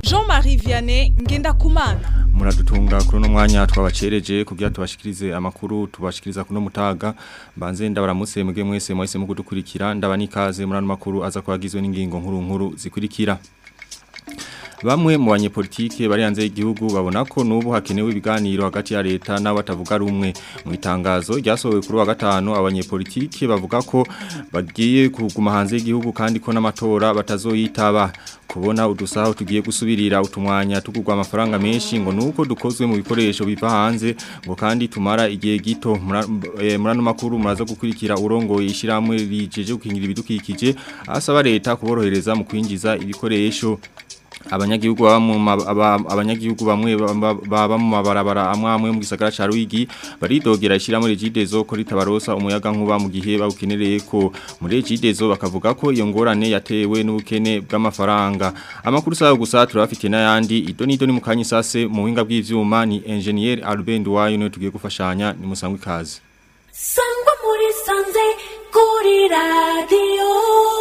Jean-Marie Vianney Ngendakumana muradutunga kuri uno mwanya twabacereje kugira tubashikirize amakuru tubashikiriza kuno mutaga mbanze ndabaramutse muge mwese mwese mu kudukurikira ndaba nikaze muri ano makuru aza kwagizwe n'ingingo nkuru nkuru zikurikira Bamwe mu banyepolitike bari hanze y'igihugu babona ko nubu hakenewe ibiganiro hagati ya leta n'abatavuga rumwe mu itangazo ryasohowe kuri wa gatanu abanyepolitike bavuga ko bagiye kuguma hanze y'igihugu kandi ko n'amatora batazoyitaba kubona udusaho tugiye gusubirira utumwanya tugurwa amafaranga menshi ngo nuko dukozwe mu bikoresho biva hanze ngo kandi tumara igihe gito muri ano makuru muraza gukurikira urongoye ishyirahamwe rijeje gukingira ibidukikije asaba leta kuborohereza mu kwinjiza ibikoresho abanyagihugu abanyagihugu bamwe baba mu mabarabara amwe amwe mu gisagara ca Ruigi baridogera ishyiramo regidezo ko ritabarosa umuyaga nkuba mu gihe bawukenereye ko muri regidezo bakavuga ko iyo ngorane yatewe n'ubukene bw'amafaranga amakuru sayo gusa turafite n'ayandi ido nido ni mukanye sase mu buhinga bw'ivyuma ni engineer Albert Wayo niwe tugiye gufashanya ni musangwe kazi sangwa muri sanze kuri radio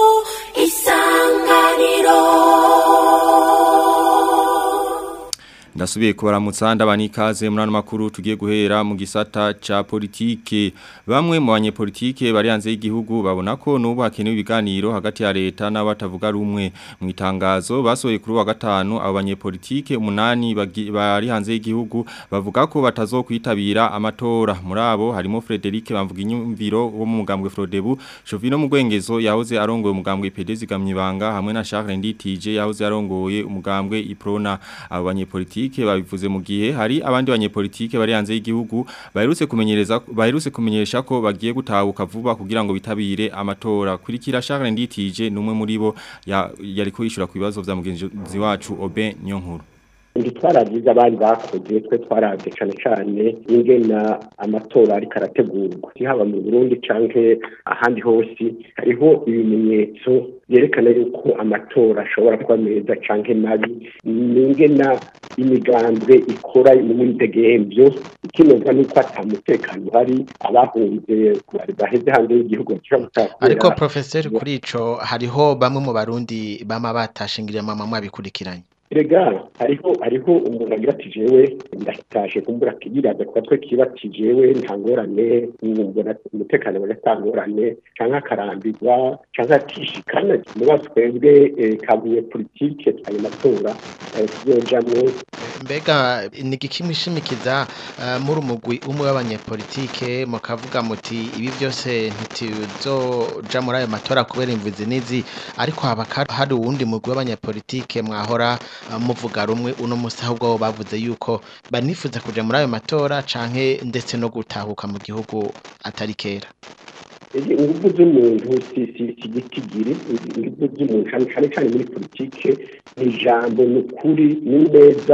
isanganiro Ndasubiye kubaramutsa ndabani ikaze muri ano makuru tugiye guhera mu gisata ca politike bamwe mu banyepolitike bari hanze y'igihugu babona ko nubu hakenewe ibiganiro hagati ya leta n'abatavuga rumwe mu itangazo basohoye kuri wa gatanu abo banyepolitike umunani bari hanze y'igihugu bavuga ko batazokwitabira amatora muri abo harimo Frederic bamvuga inyumviro wo mu mugambwe Frodebu Jovino Mugwengezo yahoze arongoye umugambwe PD zigamyibanga hamwe na Charles Nditije yahoze arongoye umugambwe Iprona abo banyepolitike politike babivuze mu gihe hari abandi banyepolitike bari hanze y'igihugu baherutse kumenyereza baherutse kumenyesha ko bagiye gutahuka vuba kugira ngo bitabire amatora kurikira Charles Nditije numwe muri bo yari kwishura ku bibazo vya mugenzi wacu Oben Nyonkuru ndi twaragize abari bakoze twe twarabye cyane cyane ingena amatora ariko arategurwa haba mu Burundi canke ahandi hose hariho ibimenyetso byerekana yuko amatora ashobora kuba meza canke mabi ningena imigambwe ikora muri degembyo ikinoza nuko atamutekano hari abahunze baheze hanze y'igihugu ariko professeur kuri ico hariho bamwe mu barundi bama batashingiriye mama mwabikurikiranye Rega hariho hariho umuntu agira ati jewe ndatashe kumbura kigiraza kwa twe kibati jewe nta ngorane mbona umutekano bwa tangorane canka akarambirwa canka tishikana muba twebwe kabuye politike twaye matora tuzojamwe mbega ni gikimishimikiza muri umugwi umwe w'abanyepolitike mukavuga muti ibi byose ntituzoja muri ayo matora kubera imvuzi nizi ariko haba hari uwundi mugwi w'abanyepolitike mwahora muvuga rumwe uno musi ahubwo bavuze yuko banifuza kuja muri ayo matora canke ndetse no gutahuka mu gihugu atari kera ingufu z'umuntu si gitigiri ingufu z'umuntu cyane cyane muri politike ni ijambo ni ukuri ni neza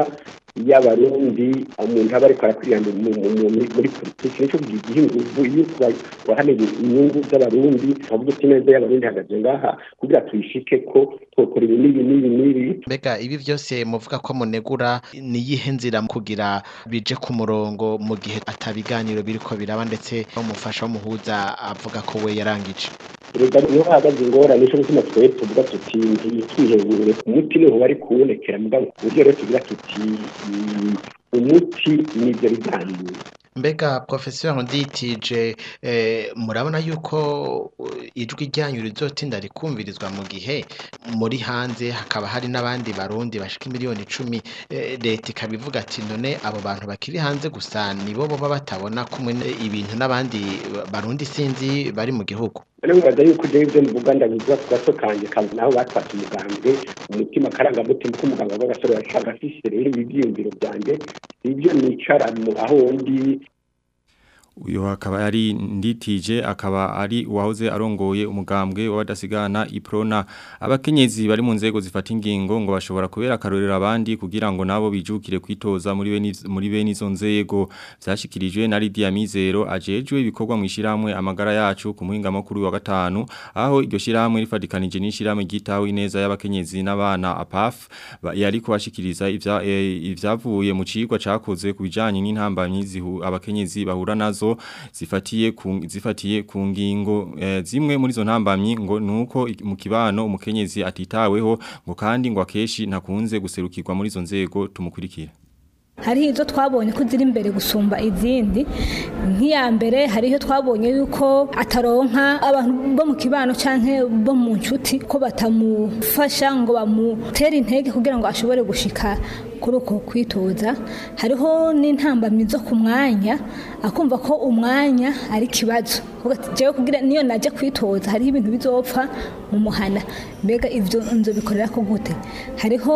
y'abarundi umuntu aba ariko arakwiranda muri politiki nicyo gihe ingufu iyo wahaneye inyungu z'abarundi avuga uti neza y'abarundi hagaze ngaha kugira tuyishike ko twokora ibi n'ibi n'ibi n'ibi mbega ibi byose muvuga ko munegura ni iyihe nzira kugira bije ku murongo mu gihe atabiganiro biriko biraba ndetse umufasha w'umuhuza avuga ko we yarangije reka niho hahagaze ingorane cyo gutuma twebwe tuvuga tuti ntitwihebure umuti niho bari kuwonekera mugabo ku buryo rero tugira tuti umuti ni ibyo biganiro mbega professeur nditije murabona yuko ijwi ryanyu rizotinda rikumvirizwa mu gihe muri hanze hakaba hari n'abandi barundi bashika miliyoni icumi leta ikabivuga ati none abo bantu bakiri hanze gusa nibo baba batabona kumwe ibintu n'abandi barundi sinzi bari mu gihugu nibaza yuko ujya ibyo mvuga ndabivuga ku gato kanjye kazi naho batwatse umugambwe umutima akarangamutima ko umuganga w'agasore yashaka afise rero ibi byiyumviro byanjye ibyo nicara aho ndi uyu akaba ari nditije akaba ari uwahoze arongoye umugambwe w'abadasigana iprona abakenyezi bari mu nzego zifata ingingo ngo bashobora kubera akarorero abandi kugira ngo nabo bijukire kwitoza muri bene muri bene izo nzego byashikirijwe na Lydia Mizero ajejwe ibikorwa mu ishiramwe amagara yacu ku muhinga makuru wa gatanu aho iryo shiramwe rifadikanije n'ishiramwe gitaho ineza y'abakenyezi n'abana APAF yari kubashikiriza ivya ivyavuye mu cigwa cakoze kubijanye n'intambanyi zihu abakenyezi bahura nazo w'amaraso zifatiye ku zifatiye ku ngingo eh, zimwe muri zo ntambamyi ngo nuko i- mu kibano umukenyezi atitaweho ngo kandi ngo akeshi ntakunze guserukirwa muri zo nzego tumukurikira hariho izo twabonye ko ziri imbere gusumba izindi nk'iya mbere hariho twabonye yuko ataronka abantu bo mu kibano cyangwa bo mu nshuti ko batamufasha ngo bamutere intege kugira ngo ashobore gushika kuri uko kwitoza hariho n'intambamyi zo ku mwanya akumva ko umwanya ari ikibazo Kuvuga ati, jewe kugira niyo najya kwitoza hariho ibintu bizopfa mu muhana mbega ibyo nzo bikorera ko gute hariho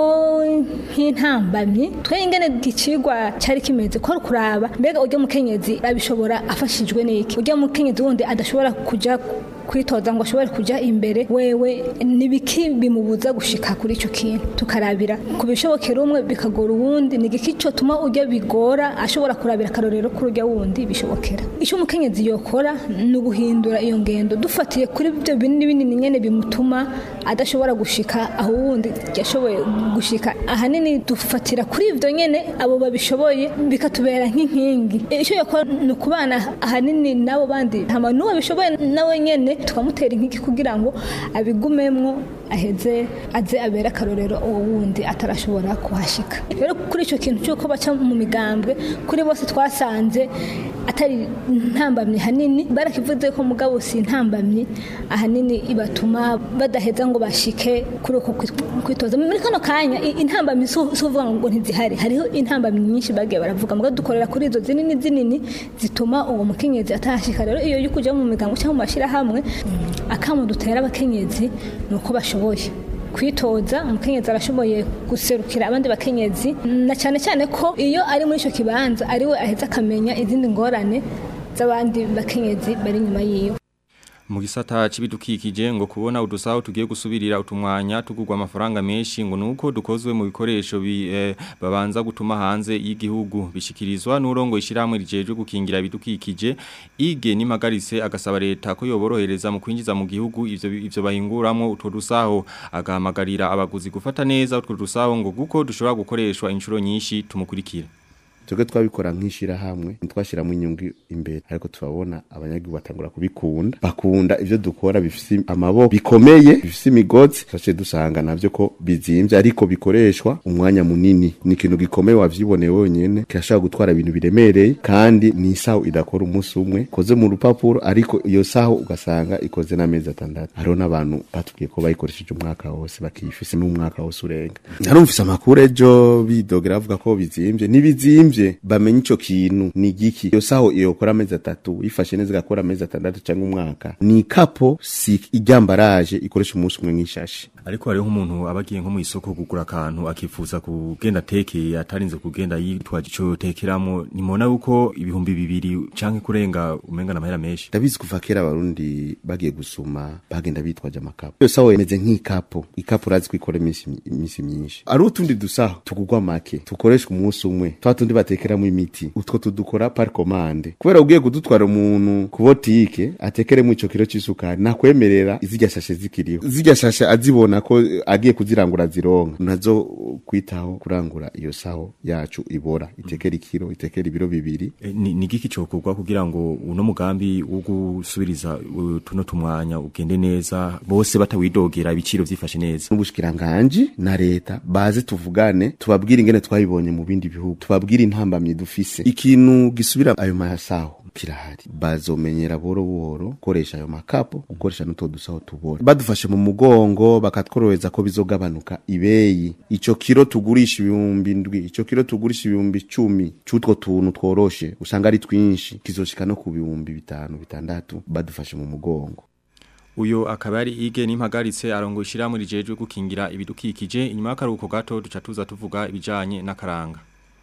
nk'intambamyi twe ingene ikigwa cyari kimeze ko ari kuraba mbega ujya mukenyezi abishobora afashijwe n'iki ujya mukenyezi wundi adashobora kujya kwitoza ngo ashobore kujya imbere wewe nibiki bimubuza gushika kuri icyo kintu tukarabira ku bishobokera umwe bikagora uwundi ni igiki cyo tuma ujya bigora ashobora kurabira akarorero kuri ujya wundi bishobokera icyo umukenyezi yokora ni uguhindura iyo ngendo dufatiye kuri ibyo binini binini nyene bimutuma adashobora gushika aho wundi yashoboye gushika ahanini dufatira kuri ibyo nyene abo babishoboye bikatubera nk'inkingi icyo yakora ni ukubana ahanini n'abo bandi hama n'uwo bishoboye nawe nyene tukamutera inkiki kugira ngo abigumemwo aheze aze abere akarorero uwo wundi atarashobora kuhashika rero kuri icyo kintu cy'uko baca mu migambwe kuri bose twasanze atari ntambamye hanini barakivuze ko mugabo si intambamye ahanini ibatuma badaheza ngo bashike kuri uko kwit- kwitoza muri kano kanya i- intambamyi si si uvuga ngo ntizihari hariho intambamyi nyinshi bagiye baravuga mugabo dukorera kuri izo zinini zinini zituma uwo mukenyezi atahashika rero iyo yo kujya mu migango cyangwa mu mashyirahamwe akamu dutera abakenyezi ni uko bashoboye kwitoza umukenyezi arashoboye guserukira abandi bakenyezi na cyane cyane ko iyo ari muri icyo kibanza ari we aheza akamenya izindi ngorane z'abandi bakenyezi bari inyuma yiwe mu gisata c'ibidukikije ngo kubona udusaho tugiye gusubirira utumwanya tugurwa amafaranga menshi ngo nuko dukozwe mu bikoresho bi, eh, babanza gutuma hanze y'igihugu bishikirizwa n'urongo ishiramwe rijeje gukingira ibidukikije ige nimagarise agasaba leta ko yoborohereza mu kwinjiza mu gihugu ivyo ivyo bahinguramo utwo dusaho agahamagarira abaguzi gufata neza utwo dusaho ngo guko dushobora gukoreshwa inshuro nyinshi tumukurikira twebwe twabikora nk'ishirahamwe ntitwashiramo inyungu imbere ariko turabona abanyagihugu batangura kubikunda bakunda ivyo dukora bifise amaboko bikomeye bifise imigozi twaciye dusanga navyo ko bizimvye ariko bikoreshwa umwanya munini ni ikintu gikomeye wavyiboneye wenyene kirashobora gutwara ibintu biremereye kandi ni isaho idakora umunsi umwe ikoze mu rupapuro ariko iyo saho ugasanga ikoze n'amezi atandatu hariho n'abantu batubwiye ko bayikoresheje umwaka wose bakiyifise n'umwaka wose urenga narumvise amakuru ejo bidogera bavuga ko bizimvye ntibizimvye bamenye ico kintu ni giki iyo saho iyokora amezi atatu yifashe neza igakora amezi atandatu cyangwa umwaka ni ikapo si iryambaraje ikoresha umunsi umwe nk'ishashi ariko hariho umuntu abagiye nko mu isoko kugura akantu akifuza kugenda tekeye atarinze kugenda yitwaje ico tekeramo nimona yuko ibihumbi bibiri canke kurenga umenga namahera menshi ndabizi kuva kera abarundi bagiye gusuma bagenda bitwaje amakapo iyo saho imeze nk'ikapo ikapo urazi ko ikora iminsi iminsi myinshi ari utundi dusaho tugurwa make tukoreshwa umunsi umwe twa tundi batekeramo imiti utwo tudukora par commande kubera ugiye kudutwara umuntu ku botike atekeremo ico kiro c'isukari nakwemerera izirya shashe zikiriho zirya shashe azibona ko eh, agiye kuzirangura zironka nazo kwitaho kurangura iyo saho yacu ibora itekera ikiro itekera ibiro bibiri E, ni ni giki cokorwa kugira ngo uno mugambi wo gusubiriza uh, tuno tumwanya ugende neza bose batawidogera ibiciro vyifashe neza n'ubushikiranganji na leta baze tuvugane tubabwire ingene twabibonye mu bindi bihugu tubabwire intambamye dufise ikintu gisubira ayo masaho kirahari bazomenyera boro boro gukoresha ayo makapo gukoresha n'utwo dusaho tubora badufashe mu mugongo bakatworohereza ko bizogabanuka ibeyi ico kiro tugurisha ibihumbi ndwi ico kiro tugurisha ibihumbi cumi c'utwo tuntu tworoshe usanga ari twinshi kizoshika no ku bihumbi bitanu bitandatu badufashe mu mugongo uyo akaba ari ige n'impagaritse arongo ishiramwe rijejwe gukingira ibidukikije inyuma y'akaruhuko gato duca tuza tuvuga ibijanye n'akaranga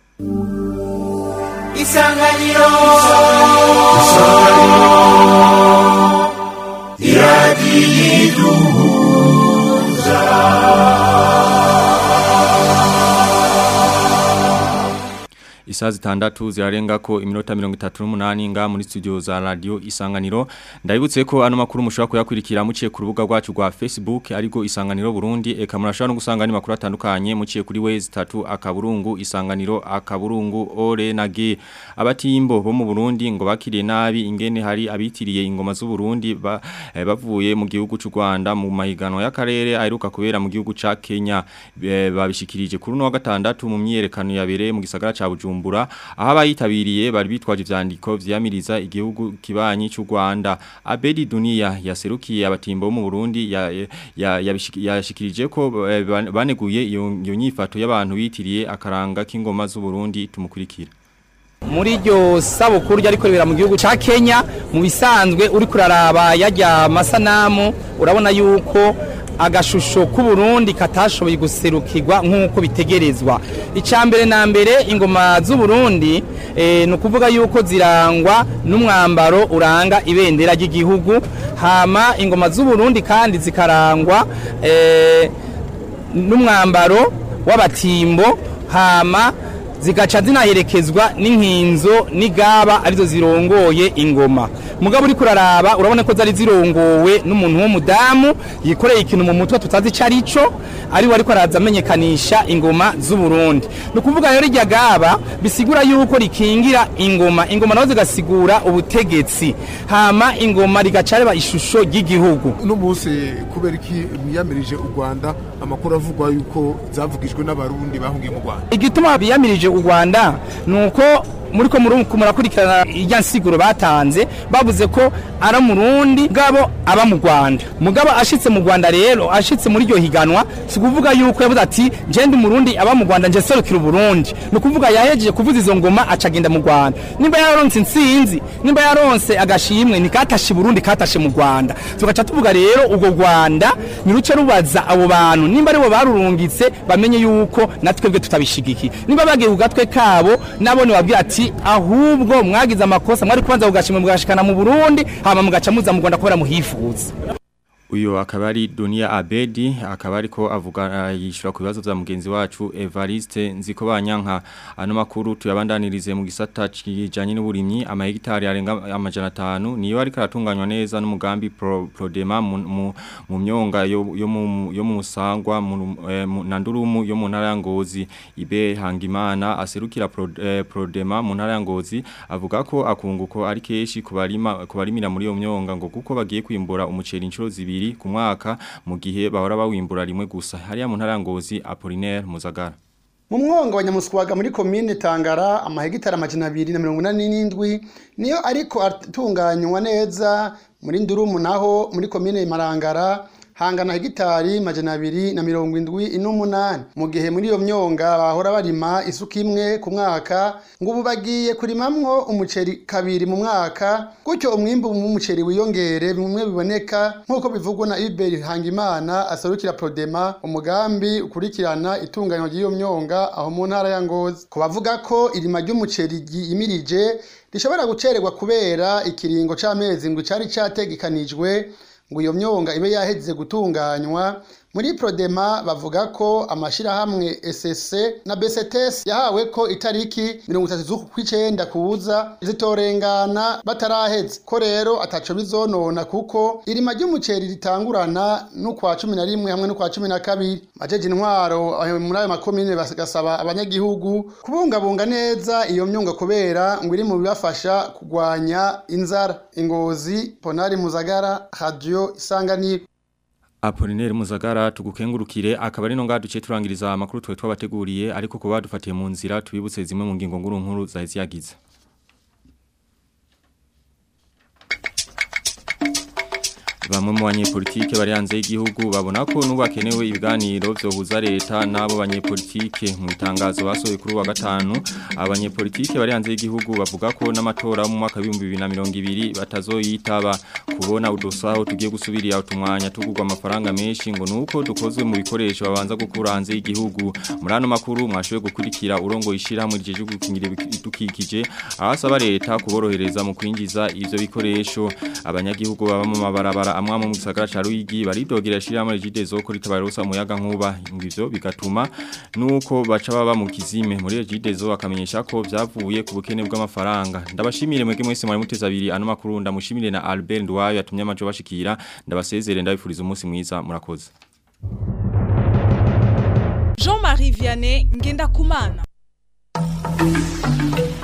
isanganiro isaha zitandatu zirarenga ko iminota 38 nga muri studio za radio isanganiro ndabibutse ko ano makuru mushobora kuyakurikira muciye ku rubuga rwacu rwa Facebook ariko isanganiro Burundi eka murashobora no gusanga ni makuru atandukanye muciye kuri wezi 3 akaburungu isanganiro akaburungu ore na g abatimbo bo mu Burundi ngo bakiriye nabi ingene hari abitiriye ingoma z'u Burundi ba, eh, bavuye mu gihugu cy'u Rwanda mu mahiganwa y'akarere aheruka kubera mu gihugu ca Kenya eh, babishikirije kuri no wa gatandatu mu myiyerekano yabereye mu gisagara ca Bujumbura aho abayitabiriye bari bitwaje ivyandiko vyamiriza igihugu kibanyi cy'u Rwanda Abedi Dunia yaserukiye abatimbo bo mu Burundi yashikirije ya, ya ko eh, baneguye iyo nyifato y'abantu bitiriye akaranga k'ingoma z'u Burundi tumukurikira muri iryo sabukuru ryari korera mu gihugu ca Kenya mu bisanzwe uri kuraraba yajya amasanamu urabona yuko agashusho k'u Burundi katashoboye guserukirwa nk'uko bitegerezwa icambere na mbere ingoma z'u Burundi eh, no kuvuga yuko zirangwa n'umwambaro uranga ibendera ry'igihugu hama ingoma z'u Burundi kandi zikarangwa eh, n'umwambaro w'abatimbo hama zigaca zinaherekezwa n'inkinzo n'igaba arizo zirongoye ingoma mugabo uri kuraraba urabona ko zari zirongowe n'umuntu w'umudamu yikoreye ikintu mu mutwe tutazi ico arico ari we ariko araza amenyekanisha ingoma z'u Burundi ni ukuvuga rero irya gaba bisigura yuko rikingira ingoma ingoma nazo zigasigura ubutegetsi hama ingoma rigaca reba ishusho ry'igihugu uno munsi kubera iki biyamirije u Rwanda amakuru avugwa yuko zavugijwe n'abarundi bahungiye mu Rwanda igituma biyamirije u Rwanda nuko muri ko murakurikirana irya nsiguro batanze bavuze ko ari murundi gabo aba mu Rwanda mugabo ashitse mu Rwanda rero ashitse muri iryo higanwa si kuvuga yuko yavuze ati je ndi murundi aba mu Rwanda nje serukira Burundi no kuvuga yahejeje kuvuza izo ngoma acagenda mu Rwanda nimba yaronse insinzi nimba yaronse agashimwe ni katashe Burundi katashe mu Rwanda tugaca tuvuga rero ubwo Rwanda ni ruce rubaza abo bantu nimba aribo barurungitse bamenye yuko natwebwe tutabishigiki nimba bagiye ku gatwe kabo nabone babwira ati ahubwo mwagize amakosa mwari kubanza kugashimwe mugashikana mu Burundi hama mugaca muza mu Rwanda kubera muhifuza Uyo akaba ari Dunia Abedi akaba ariko avuga yishura ku bibazo bya mugenzi wacu Evariste nziko banyanka ano makuru tuyabandanirize mu gisata kijanye n'uburimyi amahegitari arenga amajana 5 niyo ari karatunganywa neza n'umugambi pro, Prodema mu, mu, mu myonga yo yo mu yo mu musangwa mu eh, nandurumu yo mu ntara ya Ngozi ibe hangimana aserukira pro, eh, Prodema mu ntara ya Ngozi avuga ko akunguko ari keshi kubarima kubarimira muri yo myonga ngo kuko bagiye kwimbura umuceri inshuro zibiri bibiri ku mwaka mu gihe bahora bawimbura rimwe gusa hariya mu ntarangozi Apollinaire Muzagara mu mwonga wa nyamuswaga muri komine tangara amahegitari amajana abiri na mirongo inani n'indwi niyo ariko atunganywa neza muri ndurumu naho muri komine marangara hangana hegitari majana abiri na mirongo indwi n'umunani mu gihe muri iyo myonga bahora barima isuka imwe ku mwaka ngo ubu bagiye kurimamwo umuceri kabiri mu mwaka gutyo umwimbu w'umuceri wiyongere bimwe biboneka nk'uko bivugwa na Iberi Hangimana aserukira Prodema umugambi ukurikirana itunganywa ry'iyo myonga aho mu ntara ya Ngozi ko bavuga ko irima ry'umuceri yimirije rishobora gucererwa kubera ikiringo c'amezi ngo cari categekanijwe ngo iyo myonga ibe yaheze gutunganywa muri Prodema bavuga ko amashirahamwe SSC na BCTS yahawe ko itariki 30 z'uku kw'icenda kuza zitorengana bataraheze ko rero ataco bizonona kuko irima ry'umuceri ritangurana n'ukwa 11 hamwe n'ukwa 12 majeje intwaro muri ayo makomine bagasaba abanyagihugu kubungabunga neza iyo myonga kubera ngo iri mu bibafasha kugwanya inzara ingozi Ponari Muzagara Radio Isanganiro Apolinere Muzagara tugukengurukire akaba ari no ngaduce turangiriza amakuru twe twabateguriye ariko kuba dufatiye mu nzira tubibutse zimwe mu ngingo nkuru nkuru zahise yagize Bamwe mu banyepolitike bari hanze y'igihugu babona ko nubu hakenewe ibiganiro byohuza leta n'abo banyepolitike mu itangazo basohoye kuri wa gatanu abanyepolitike bari hanze y'igihugu bavuga ko n'amatora mu mwaka w'ibihumbi bibiri na mirongo ibiri batazoyitaba kubona udusaho tugiye gusubirira utumwanya tugurwa amafaranga menshi ngo nuko dukozwe mu bikoresho babanza gukura hanze y'igihugu muri ano makuru mwashoboye gukurikira urongo ishirahamwe rije gukingira ibidukikije ahasaba leta kuborohereza mu kwinjiza ivyo bikoresho abanyagihugu baba mu mabarabara amwe mu gisagara ca Ruyigi baridogera shiramo Regidezo ko ritabarosa umuyaga nkuba ngivyo bigatuma nuko baca baba mu kizime muri Regidezo akamenyesha ko vyavuye ku bukene bw'amafaranga ndabashimire mwege mwese mwari muteza abiri ano makuru ndamushimire na Albert Ndwayo yatumye amajo bashikira ndabasezere ndabifuriza umunsi mwiza murakoze Jean-Marie Vianney Ngenda Kumana